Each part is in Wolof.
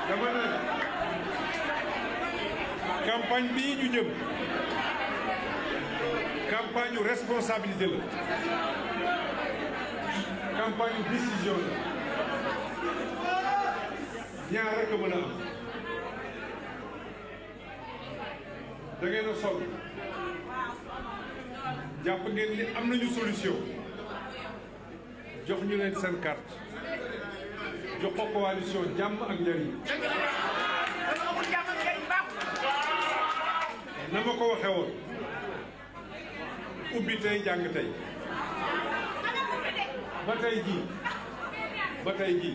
dama ne campagne bii ñu jëm campagne yu responsabilité la campagne yu décision la ñaar rek a mën a am da ngeen a sol jàpp ngeen ni am nañu solution jox ñu leen seen carte jox ko coalition jàmm ak njëriñ na ma ko waxee woon ubbi tey jàng tey ba tey jii ba tey jii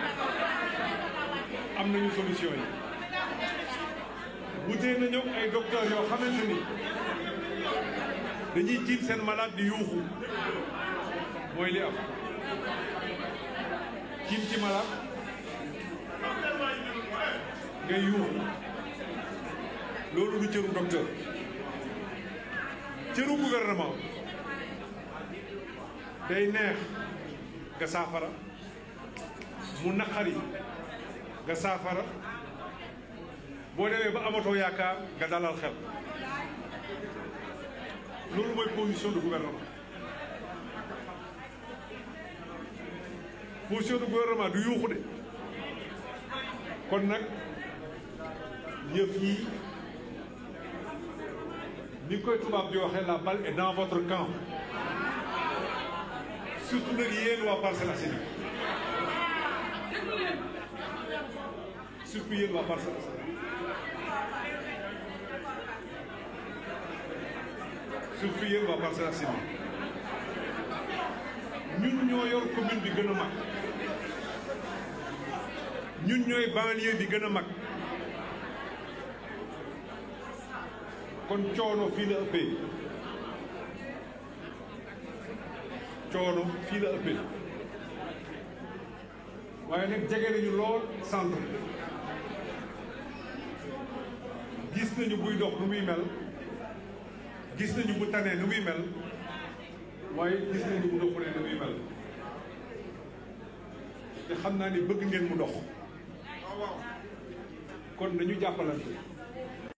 am nañu solution yi wutee nañu ay docteur yoo xamante ni dañuy jiit seen malade di yuuxu mooy li am jiit ci malade ngay yuuxu loolu du cëru docteur cëru gouvernement day neex nga saafara mu naqari nga saafara boo demee ba amatoo yaakaar nga dalal xel loolu mooy position du gouvernement position du gouvernement du yuuxu de kon nag yëf yi ni koy tubaab di waxee la balle est dans votre camp surtout nag yéen waa Parcelles Assainies surtout yéen waa Parcelles Assainies surtout yéen waa Parcelles Assainies ñun ñoo yor commune bi gën a mag ñun ñooy banlieue bi gën a mag kon coono fii la ëppee coono fii la ëppee waaye nag jege nañu lool centre gis nañu buy dox nu muy mel gis nañu bu tanee nu muy mel waaye gis nañu bu doxulee nu muy mel te xam naa ni bëgg ngeen mu dox kon nañu jàppalante